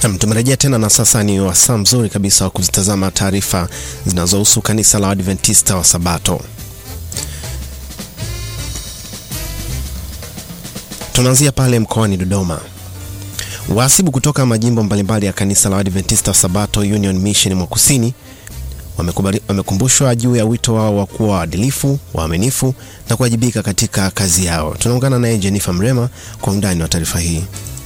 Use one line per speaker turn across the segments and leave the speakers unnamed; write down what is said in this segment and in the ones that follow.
Nam, tumerejea tena na sasa ni wasaa mzuri kabisa wa kuzitazama taarifa zinazohusu kanisa la Adventista wa Sabato. Tunaanzia pale mkoani Dodoma. Wahasibu kutoka majimbo mbalimbali ya kanisa la Adventista wa Sabato Union Mission mwa Kusini wamekumbushwa juu ya wito wao wa kuwa waadilifu, waaminifu na kuwajibika katika kazi yao. Tunaungana naye Jennifer Mrema kwa undani wa taarifa hii.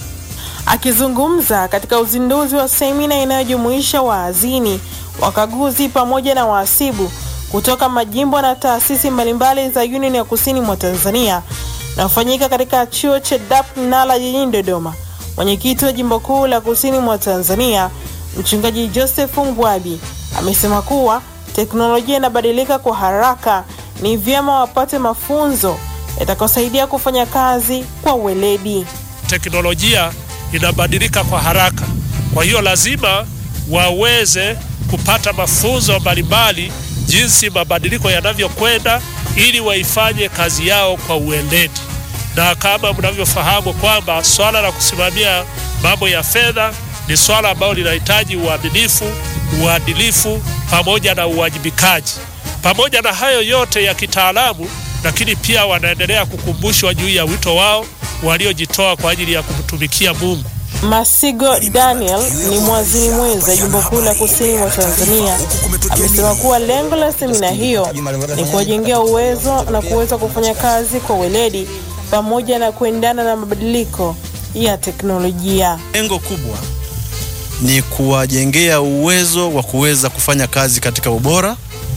Akizungumza katika uzinduzi wa semina inayojumuisha waazini, wakaguzi pamoja na wahasibu kutoka majimbo na taasisi mbalimbali za Union ya Kusini mwa Tanzania na kufanyika katika chuo cha DAP Nala jijini Dodoma, mwenyekiti wa jimbo kuu la Kusini mwa Tanzania Mchungaji Joseph Mbwabi amesema kuwa teknolojia inabadilika kwa haraka, ni vyema wapate mafunzo yatakayosaidia kufanya kazi kwa weledi.
Teknolojia inabadilika kwa haraka, kwa hiyo lazima waweze kupata mafunzo mbalimbali jinsi mabadiliko yanavyokwenda, ili waifanye kazi yao kwa uweledi. Na kama mnavyofahamu kwamba swala la kusimamia mambo ya fedha ni swala ambalo linahitaji uaminifu, uadilifu pamoja na uwajibikaji. Pamoja na hayo yote ya kitaalamu, lakini pia wanaendelea kukumbushwa juu ya wito wao waliojitoa kwa ajili ya kumtumikia Mungu.
Masigo Daniel ni mwazini mwenza jimbo kuu la kusini mwa Tanzania, amesema kuwa lengo la semina hiyo ni kuwajengea uwezo na kuweza kufanya kazi kwa weledi pamoja na kuendana na mabadiliko ya teknolojia.
Lengo kubwa ni kuwajengea uwezo wa kuweza kufanya kazi katika ubora,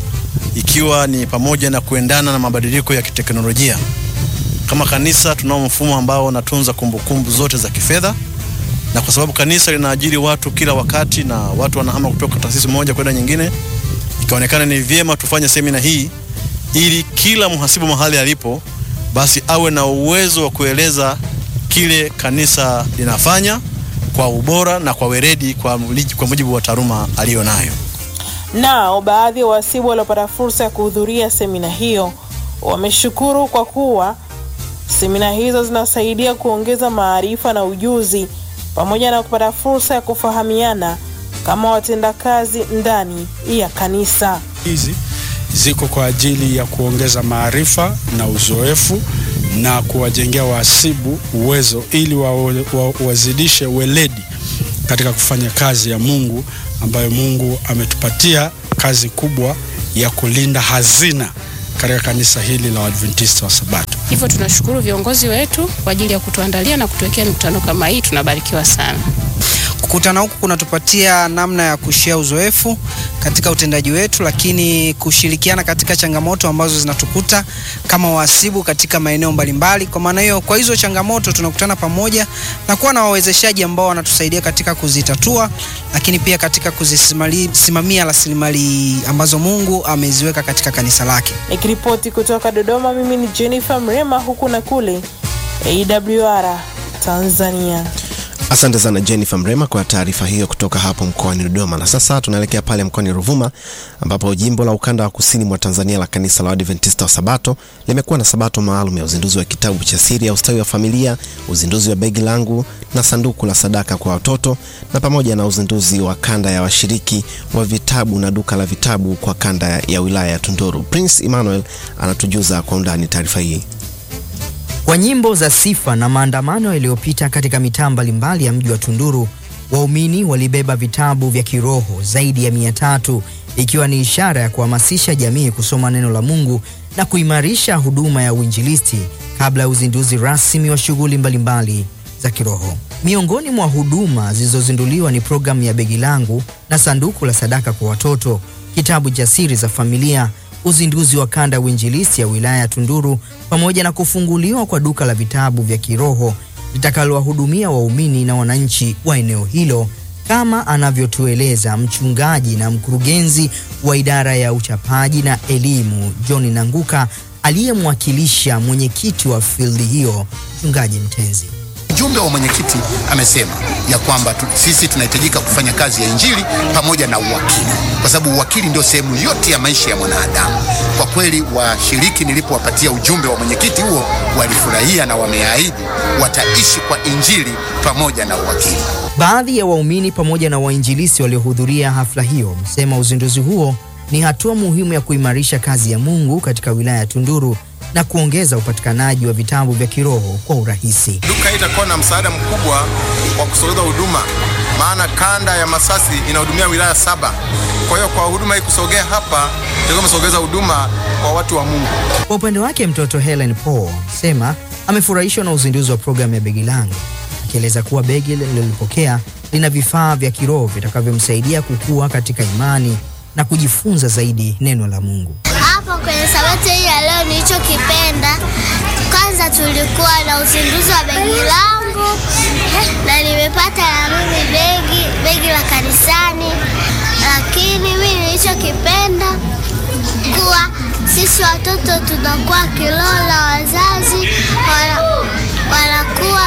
ikiwa ni pamoja na kuendana na mabadiliko ya kiteknolojia. Kama kanisa tunao mfumo ambao unatunza kumbukumbu zote za kifedha, na kwa sababu kanisa linaajiri watu kila wakati na watu wanahama kutoka taasisi moja kwenda nyingine, ikaonekana ni vyema tufanye semina hii ili kila mhasibu mahali alipo basi awe na uwezo wa kueleza kile kanisa linafanya kwa ubora na kwa weledi kwa, kwa mujibu wa taaluma aliyo nayo.
Nao baadhi ya wahasibu waliopata fursa ya kuhudhuria semina hiyo wameshukuru kwa kuwa semina hizo zinasaidia kuongeza maarifa na ujuzi pamoja na kupata fursa ya kufahamiana kama watendakazi ndani ya kanisa.
Hizi ziko kwa ajili ya kuongeza maarifa na uzoefu na kuwajengea wahasibu uwezo ili wa, wa, wazidishe weledi katika kufanya kazi ya Mungu ambayo Mungu ametupatia kazi kubwa ya kulinda hazina katika kanisa hili la Waadventista wa Sabato.
Hivyo tunashukuru viongozi wetu kwa ajili ya kutuandalia na kutuwekea mikutano kama hii, tunabarikiwa sana.
Kukutana huku kunatupatia namna ya kushia uzoefu katika utendaji wetu, lakini kushirikiana katika changamoto ambazo zinatukuta kama wahasibu katika maeneo mbalimbali. Kwa maana hiyo, kwa hizo changamoto tunakutana pamoja na kuwa na wawezeshaji ambao wanatusaidia katika kuzitatua, lakini pia katika kuzisimamia rasilimali ambazo Mungu ameziweka katika kanisa lake.
Nikiripoti kutoka Dodoma, mimi ni Jennifer Mrema, huku na kule AWR Tanzania.
Asante sana Jennifer Mrema kwa taarifa hiyo kutoka hapo mkoani Dodoma. Na sasa tunaelekea pale mkoani Ruvuma ambapo jimbo la ukanda wa kusini mwa Tanzania la kanisa la Adventista wa Sabato limekuwa na sabato maalum ya uzinduzi wa kitabu cha siri ya ustawi wa familia, uzinduzi wa begi langu na sanduku la sadaka kwa watoto, na pamoja na uzinduzi wa kanda ya washiriki wa vitabu na duka la vitabu kwa kanda ya wilaya ya Tunduru. Prince Emmanuel anatujuza kwa undani taarifa hii.
Kwa nyimbo za sifa na maandamano yaliyopita katika mitaa mbalimbali ya mji wa Tunduru, waumini walibeba vitabu vya kiroho zaidi ya mia tatu ikiwa ni ishara ya kuhamasisha jamii kusoma neno la Mungu na kuimarisha huduma ya uinjilisti kabla ya uzinduzi rasmi wa shughuli mbalimbali za kiroho. Miongoni mwa huduma zilizozinduliwa ni programu ya begi langu na sanduku la sadaka kwa watoto, kitabu cha siri za familia uzinduzi wa kanda ya uinjilisti ya wilaya ya Tunduru pamoja na kufunguliwa kwa duka la vitabu vya kiroho litakalowahudumia waumini na wananchi wa eneo hilo, kama anavyotueleza mchungaji na mkurugenzi wa idara ya uchapaji na elimu John Nanguka aliyemwakilisha mwenyekiti wa fildi hiyo mchungaji Mtenzi.
mjumbe wa mwenyekiti amesema ya kwamba tu, sisi tunahitajika kufanya kazi ya injili pamoja na uwakili, kwa sababu uwakili ndio sehemu yote ya maisha ya mwanadamu. Kwa kweli, washiriki nilipowapatia ujumbe wa mwenyekiti huo walifurahia na wameahidi wataishi kwa injili pamoja na uwakili.
Baadhi ya waumini pamoja na wainjilisti waliohudhuria hafla hiyo wamesema uzinduzi huo ni hatua muhimu ya kuimarisha kazi ya Mungu katika wilaya ya Tunduru na kuongeza upatikanaji wa vitabu vya kiroho kwa urahisi.
Duka hii itakuwa na msaada mkubwa wa kusogeza huduma, maana kanda ya Masasi inahudumia wilaya saba. Kwa hiyo kwa huduma hii kusogea hapa, tutakuwa tumesogeza huduma kwa watu wa Mungu.
Kwa upande wake mtoto Helen Paul amesema amefurahishwa na uzinduzi wa programu ya Begi Langu, akieleza kuwa begi lililopokea lina vifaa vya kiroho vitakavyomsaidia kukua katika imani na kujifunza zaidi neno la Mungu.
Hapo kwenye sabato hii ya leo nilichokipenda, kwanza tulikuwa na uzinduzi wa begi langu na nimepata na mimi begi begi la kanisani, lakini mimi nilichokipenda kuwa sisi watoto tunakuwa kilola, wazazi wana, wanakuwa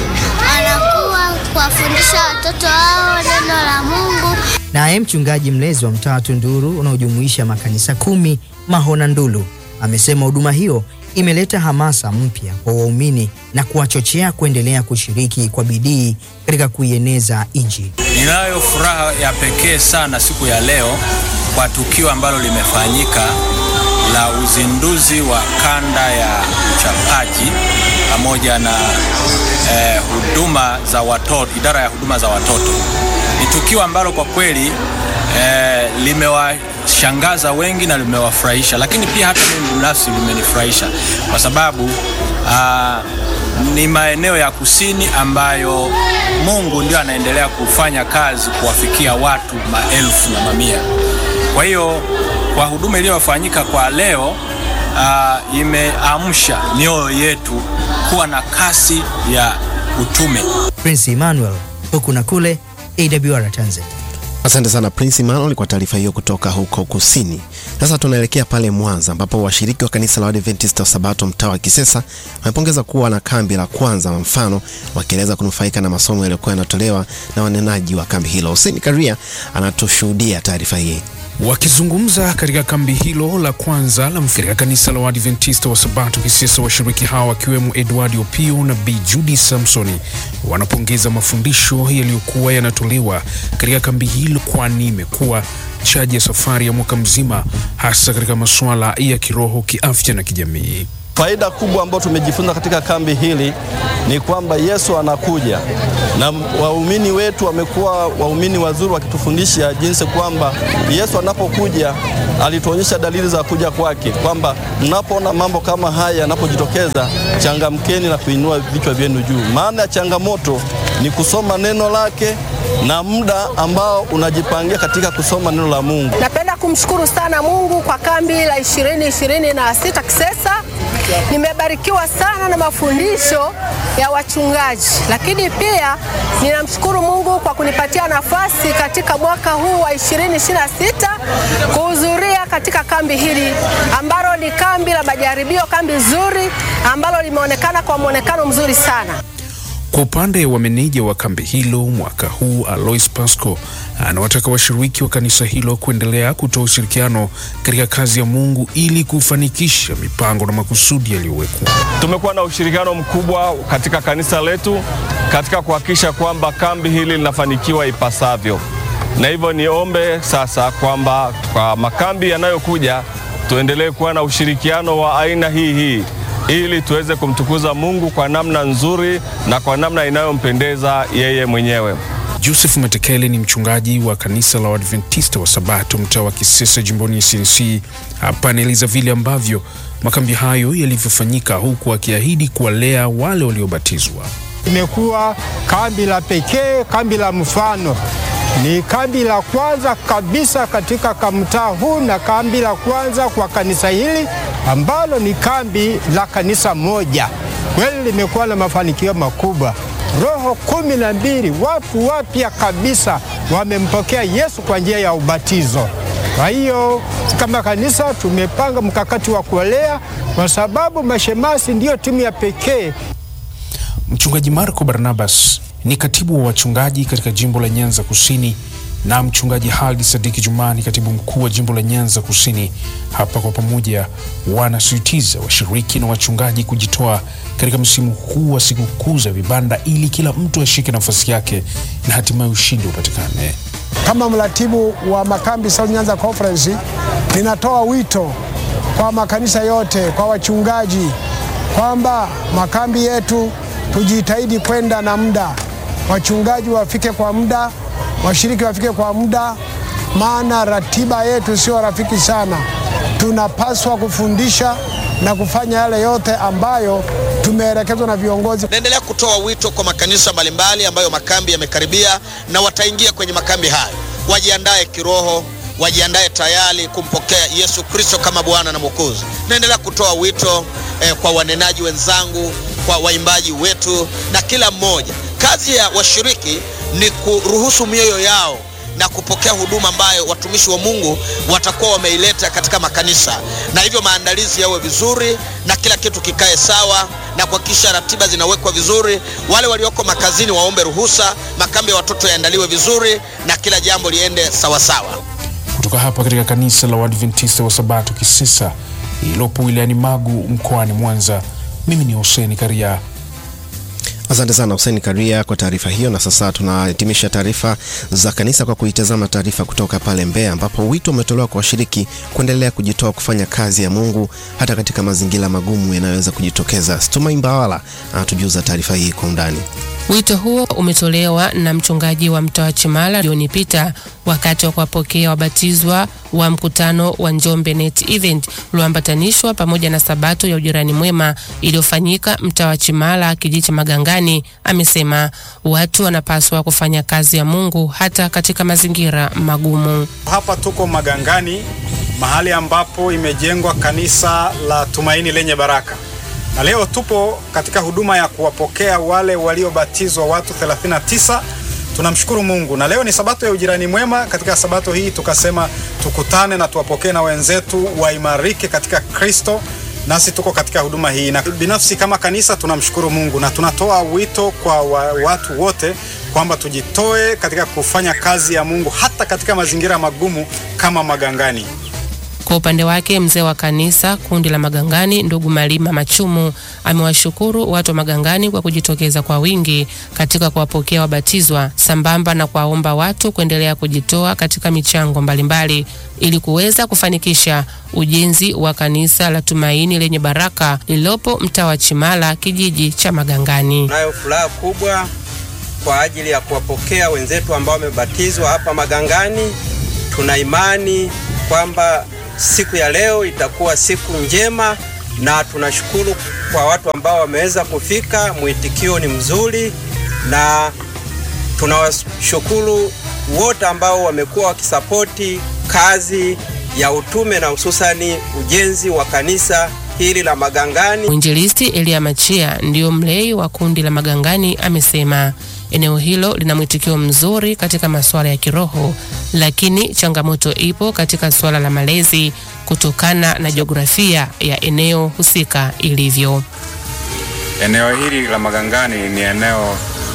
wanakuwa kuwafundisha watoto wao neno la Mungu.
Naye mchungaji mlezi wa mtaa wa Tunduru unaojumuisha makanisa kumi Mahona Ndulu amesema huduma hiyo imeleta hamasa mpya kwa waumini na kuwachochea kuendelea kushiriki kwa bidii katika kuieneza Injili.
Ninayo furaha ya pekee sana siku ya leo kwa tukio ambalo limefanyika la uzinduzi wa kanda ya uchapaji pamoja na eh, huduma za watoto, idara ya huduma za watoto. Ni tukio ambalo kwa kweli eh, limewashangaza wengi na limewafurahisha, lakini pia hata mimi binafsi limenifurahisha kwa sababu ah, ni maeneo ya kusini ambayo Mungu ndio anaendelea kufanya kazi kuwafikia watu maelfu na mamia. Kwa hiyo kwa huduma iliyofanyika kwa leo uh, imeamsha mioyo yetu kuwa na kasi ya utume.
Prince Emmanuel, huku na kule, AWR Tanzania.
Asante sana Prince Emmanuel kwa taarifa hiyo kutoka huko kusini. Sasa tunaelekea pale Mwanza ambapo washiriki wa kanisa la Waadventista wa Sabato mtaa wa Kisesa wamepongeza kuwa na kambi la kwanza wa mfano, wakieleza kunufaika na masomo yaliyokuwa yanatolewa na wanenaji wa kambi hilo. Hussein Karia anatushuhudia taarifa hii.
Wakizungumza katika kambi hilo la kwanza la katika kanisa la Waadventista wa Sabato Kisesa, washiriki hawa wakiwemo Edward Opio na Bi Judy Samsoni wanapongeza mafundisho yaliyokuwa yanatolewa katika kambi hilo, kwani imekuwa chaji ya safari ya mwaka mzima, hasa katika masuala ya kiroho, kiafya na kijamii.
Faida kubwa ambayo tumejifunza katika kambi hili ni kwamba Yesu anakuja, na waumini wetu wamekuwa waumini wazuri wakitufundisha jinsi kwamba Yesu anapokuja alituonyesha dalili za kuja kwake, kwamba mnapoona mambo kama haya yanapojitokeza, changamkeni na kuinua vichwa vyenu juu. Maana ya changamoto ni kusoma neno lake na muda ambao unajipangia katika kusoma neno la Mungu.
Napenda kumshukuru sana Mungu kwa kambi la ishirini ishirini na sita Kisesa. Nimebarikiwa sana na mafundisho ya wachungaji, lakini pia ninamshukuru Mungu kwa kunipatia nafasi katika mwaka huu wa 2026 kuhudhuria katika kambi hili ambalo ni kambi la majaribio, kambi nzuri ambalo limeonekana kwa mwonekano mzuri sana.
Kwa upande wa meneja wa kambi hilo mwaka huu Alois Pasco anawataka washiriki wa kanisa hilo kuendelea kutoa ushirikiano katika kazi ya Mungu ili kufanikisha mipango na makusudi yaliyowekwa.
Tumekuwa na ushirikiano mkubwa katika kanisa letu katika kuhakikisha kwamba kambi hili linafanikiwa ipasavyo, na hivyo niombe sasa kwamba kwa makambi yanayokuja tuendelee kuwa na ushirikiano wa aina hii hii ili tuweze kumtukuza Mungu kwa namna nzuri na kwa namna inayompendeza yeye mwenyewe.
Joseph Matekele ni mchungaji wa kanisa la Waadventista wa Sabato mtaa wa Kisesa jimboni CNC. Hapa anaeleza vile ambavyo makambi hayo yalivyofanyika, huku akiahidi kuwalea wale waliobatizwa.
Imekuwa kambi la pekee, kambi la mfano. Ni kambi la kwanza kabisa katika kamtaa huu na kambi la kwanza kwa kanisa hili ambalo ni kambi la kanisa moja. Kweli limekuwa na mafanikio makubwa. Roho kumi na mbili watu wapya kabisa wamempokea Yesu kwa njia ya ubatizo. Kwa hiyo kama kanisa tumepanga mkakati wa kuwalea, kwa sababu mashemasi ndiyo timu ya pekee
Mchungaji Marco Barnabas ni katibu wa wachungaji katika jimbo la Nyanza Kusini na mchungaji Haldi Sadiki Jumani, katibu mkuu wa jimbo la Nyanza Kusini. Hapa kwa pamoja wanasisitiza washiriki na wachungaji kujitoa katika msimu huu wa sikukuu za vibanda ili kila mtu ashike nafasi yake na hatimaye ushindi upatikane.
Kama mratibu wa makambi South Nyanza Conference, ninatoa wito kwa makanisa yote, kwa wachungaji kwamba makambi yetu tujitahidi kwenda na muda, wachungaji wafike kwa muda, washiriki wafike kwa muda, maana ratiba yetu sio rafiki sana. Tunapaswa kufundisha na kufanya yale yote ambayo tumeelekezwa na viongozi.
Naendelea kutoa wito kwa makanisa mbalimbali ambayo makambi yamekaribia na wataingia kwenye makambi hayo, wajiandae kiroho, wajiandae tayari kumpokea Yesu Kristo kama Bwana na Mwokozi. Naendelea kutoa wito eh, kwa wanenaji wenzangu, kwa waimbaji wetu na kila mmoja. Kazi ya washiriki ni kuruhusu mioyo yao na kupokea huduma ambayo watumishi wa Mungu watakuwa wameileta katika makanisa, na hivyo maandalizi yawe vizuri na kila kitu kikae sawa na kuhakikisha ratiba zinawekwa vizuri. Wale walioko makazini waombe ruhusa, makambi ya watoto yaandaliwe vizuri na kila jambo liende sawasawa.
Kutoka hapa katika kanisa la Waadventista wa Sabato Kisesa lililopo wilayani Magu mkoani Mwanza, mimi ni Hussein Karia.
Asante sana Hussein Karia kwa taarifa hiyo. Na sasa tunahitimisha taarifa za kanisa kwa kuitazama taarifa kutoka pale Mbeya, ambapo wito umetolewa kwa washiriki kuendelea kujitoa kufanya kazi ya Mungu hata katika mazingira magumu yanayoweza kujitokeza. Stuma Imbawala anatujuza taarifa hii kwa undani.
Wito huo umetolewa na mchungaji wa mtaa wa Chimala John Peter wakati wa kuwapokea wabatizwa wa mkutano wa Njombe Net Event ulioambatanishwa pamoja na sabato ya ujirani mwema iliyofanyika mtaa wa Chimala kijiji cha Magangani. Amesema watu wanapaswa kufanya kazi ya Mungu hata katika mazingira magumu.
Hapa tuko Magangani, mahali ambapo imejengwa kanisa la Tumaini lenye Baraka na leo tupo katika huduma ya kuwapokea wale waliobatizwa watu 39. Tunamshukuru Mungu, na leo ni sabato ya ujirani mwema. Katika sabato hii tukasema tukutane na tuwapokee na wenzetu waimarike katika Kristo, nasi tuko katika huduma hii, na binafsi kama kanisa tunamshukuru Mungu na tunatoa wito kwa wa, watu wote kwamba tujitoe katika kufanya kazi ya Mungu hata katika mazingira magumu kama Magangani.
Kwa upande wake mzee wa kanisa kundi la Magangani ndugu Malima Machumu amewashukuru watu wa Magangani kwa kujitokeza kwa wingi katika kuwapokea wabatizwa sambamba na kuwaomba watu kuendelea kujitoa katika michango mbalimbali ili kuweza kufanikisha ujenzi wa kanisa la Tumaini lenye Baraka lililopo mtaa wa Chimala kijiji cha Magangani.
Nayo furaha kubwa kwa ajili ya kuwapokea wenzetu ambao wamebatizwa hapa Magangani. Tuna imani kwamba siku ya leo itakuwa siku njema na tunashukuru kwa watu ambao wameweza kufika. Mwitikio ni mzuri na tunawashukuru wote ambao wamekuwa wakisapoti kazi ya utume na hususani ujenzi wa kanisa hili la Magangani.
Mwinjilisti Elia Machia ndiyo mlei wa kundi la Magangani amesema eneo hilo lina mwitikio mzuri katika masuala ya kiroho, lakini changamoto ipo katika suala la malezi kutokana na jiografia ya eneo husika ilivyo.
Eneo hili la Magangani ni eneo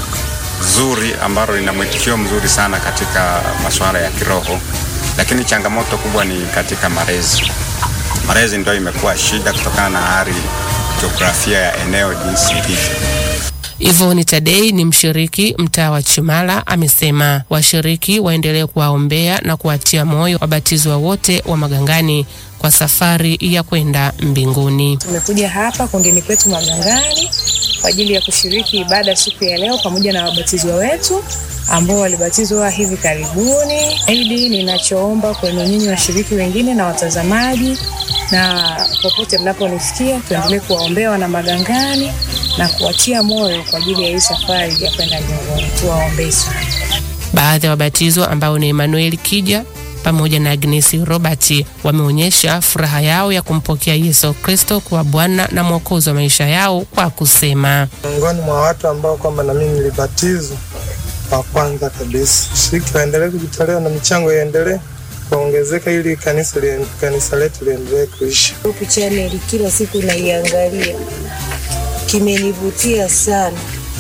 zuri ambalo lina mwitikio mzuri sana katika masuala ya kiroho, lakini changamoto kubwa ni katika malezi. Malezi ndio imekuwa shida kutokana na hali jiografia ya eneo jinsi ilivyo.
Ivoni Tadei ni mshiriki mtaa wa Chimala, amesema washiriki waendelee kuwaombea na kuwatia moyo wabatizwa wote wa Magangani kwa safari ya kwenda mbinguni.
Tumekuja hapa kundini kwetu Magangani kwa ajili ya kushiriki ibada siku ya leo pamoja na wabatizwa wetu ambao walibatizwa hivi karibuni. Zaidi ninachoomba kwenu nyinyi washiriki wengine na watazamaji, na popote mnaponisikia, tuendelee kuwaombea wana Magangani na kuwatia moyo kwa ajili ya hii safari ya kwenda mbinguni. Tuwaombee sana.
Baadhi ya wabatizwa ambao ni Emmanuel Kija pamoja na Agnes Robert wameonyesha furaha yao ya kumpokea Yesu Kristo kuwa Bwana na Mwokozi wa maisha yao kwa kusema,
miongoni mwa watu ambao kwamba na mimi nilibatizwa wa kwanza kabisa. Shiriki waendelee kujitolea na michango iendelee kuongezeka ili kanisa, li, kanisa letu liendelee kuishi.
Hope Channel kila siku naiangalia, kimenivutia sana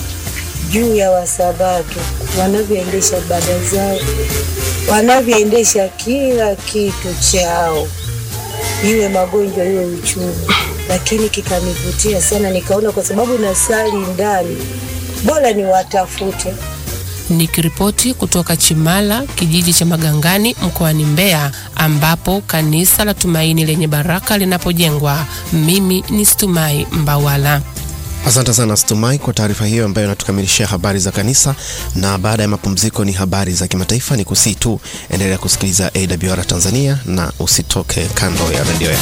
juu ya Wasabato wanavyoendesha ibada zao, wanavyoendesha kila kitu chao, iwe magonjwa iwe uchumi, lakini kikanivutia sana, nikaona kwa sababu nasali ndani, bora niwatafute.
Nikiripoti kutoka Chimala, kijiji cha Magangani, mkoani Mbeya, ambapo kanisa la Tumaini Lenye Baraka linapojengwa. Mimi ni Stumai Mbawala.
Asante sana Stumai kwa taarifa hiyo ambayo inatukamilishia habari za kanisa, na baada ya mapumziko ni habari za kimataifa. Ni kusii tu endelea kusikiliza AWR Tanzania na usitoke kando ya redio yako.